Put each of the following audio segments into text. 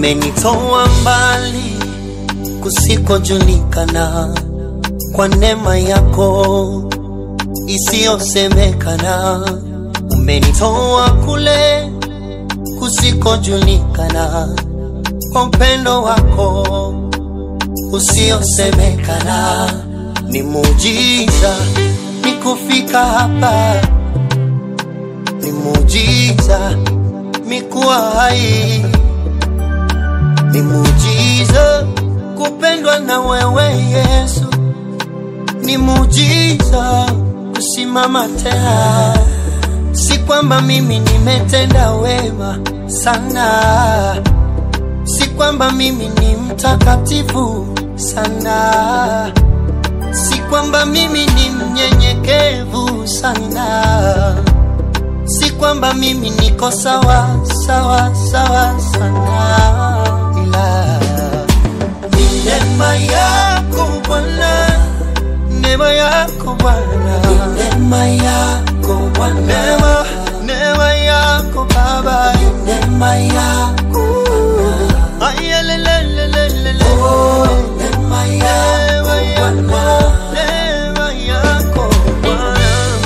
umenitoa mbali kusikojulikana kwa neema yako isiyosemekana. Umenitoa kule kusikojulikana kwa upendo wako usiosemekana. Ni muujiza ni kufika hapa, ni muujiza mi kuwa hai, ni muujiza kupendwa na wewe Yesu, ni muujiza kusimama tena. Si kwamba mimi nimetenda wema sana, si kwamba mimi ni mtakatifu sana, si kwamba mimi ni mnyenyekevu sana, si kwamba mimi niko sawa sawa sawa sana, ila ni neema yako Bwana, neema yako Bwana, neema yako Bwana, neema neema yako Baba, neema yako Bwana, ayelelelelele, oh, neema yako Bwana, neema yako Bwana.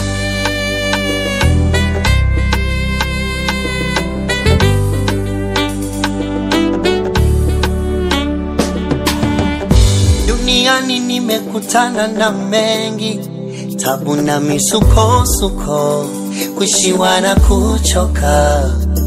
Duniani nimekutana na mengi, tabu na misukosuko, kushiwa na kuchoka.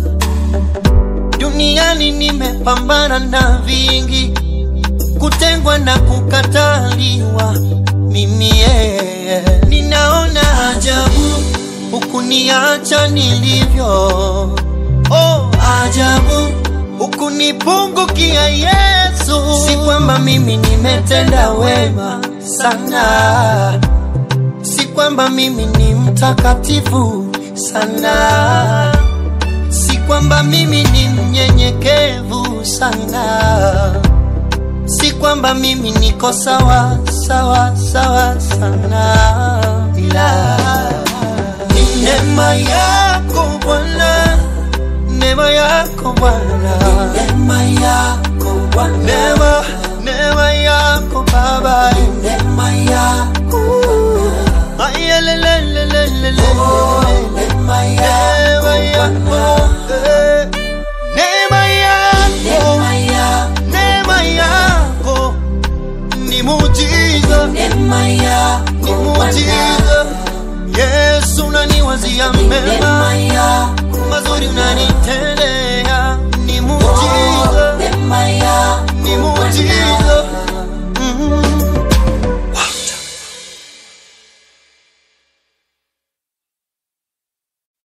Duniani nimepambana na vingi, kutengwa na kukataliwa. Mimi yeye ninaona ajabu, hukuniacha nilivyo. Oh, ajabu hukunipungukia Yesu. Si kwamba mimi nimetenda wema sana, si kwamba mimi ni mtakatifu sana, si kwamba mimi ni mnyenyekevu sana, si kwamba mimi niko sawa sawa sawa sana, ila ni neema yako Bwana neema yako Bwana, neema yako Bwana, neema neema yako Baba, neema yako Bwana, ayelelelelele, neema yako eh, neema yako, neema yako ni muujiza, Neema ni yako muujiza. Yesu unaniwazia mema Neema yako mazuri unanitendea, ni muujiza, Neema yako ni muujiza.